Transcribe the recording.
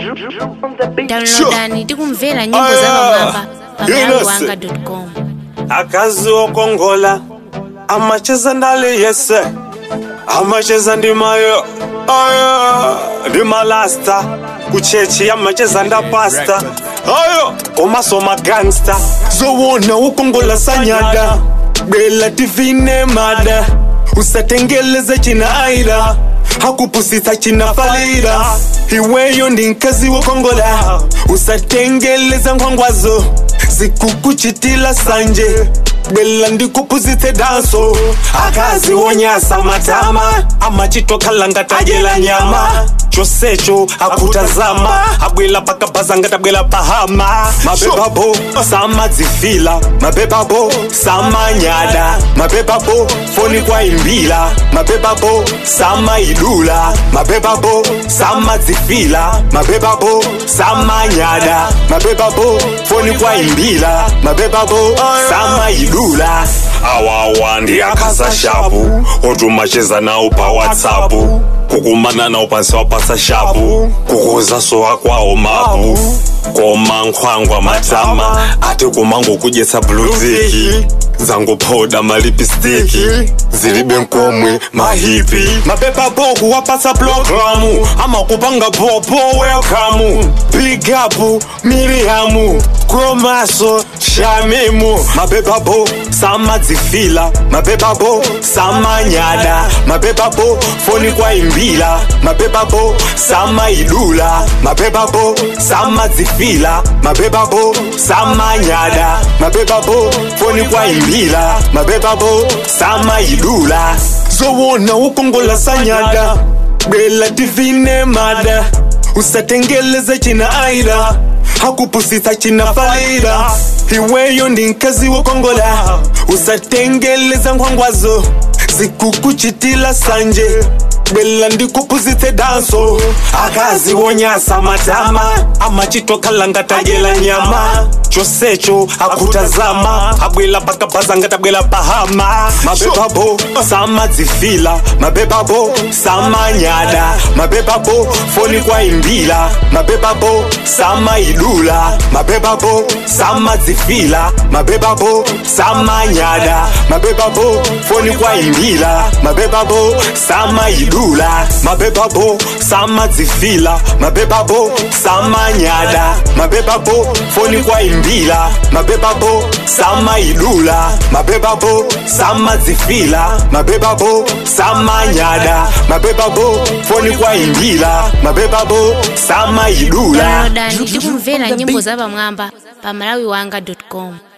downloadani tikumvera nyimbo Aya. zapamwamba pa Yes. malawiwanga.com akazi okongola amacheza ndali yese amacheza ndimayo aya ndimalasta kuchechi amacheza ndapasta ayo komasoma gangsta zowona ukongola sanyada bela tivine mada usatengeleze china aira hakupusisa china falira iweyo ndi nkazi wokongola usatengeleza nkhwangwazo zikukuchitila sanje bela ndikupuzitse danso akazi wonyasa matama amachitokhala ngatajela nyama chosecho akutazama abwela pakabaza ngatabwela pahama mabebabo samadzifila mabebabo samanyada mabebabo foni kwaimbila mabebabo samaidula mabebabo samadzifila mabebabo samanyada mabebabo foni kwaimbila mabebabo samaidula awawa ndi akaza shapu otumacheza nawo pa whatsapp kukumana nawo pansi wapasa shapu kukuza sowa kwawo mapu koma nkhwangwa matama ati kumango kudyetsa bluziki zangophoda malipistiki zilibe nkomwe mahipi mapepapo kuwapasa programu amakupanga popo welcome big up miriamu kromaso shamimu mapepapo samadzifila mapepapo samanyada mapepapo foni kwaimbila mapepapo samaidula mapepapo samadzifila mapepapo samanyada mapepapo foni kwaimbila mapepapo samaidula zowona ukongola sanyada bela tivine mada usatengeleze china aira hakupusisa china falira iweyo ndi nkazi wokongola usatengeleza nkhwangwazo zikukuchitila sanje bela ndikupuzitse danso akazi wonyasa matama amachitokhala ngatajela nyama chosecho akutazama abwela pakabaza ngatabwela pahama mabebabo samadzifila mabebabo samanyada mabebabo foni kwaimbila mabebabo samaidula mabebabo samadzifila mabebabo samanyada mabebabo foni kwaimbila mabebabo samaidula mabebabo samadzifila mabebabo samanyada mabebabo foni kwaimbila mabebabo samaidula mabebabo samadzifila mabebabo samanyada mabebabo foni kwaimbila mabebabo samaidula downloadani tikumvera nyimbo zapamwamba pa malawiwanga.com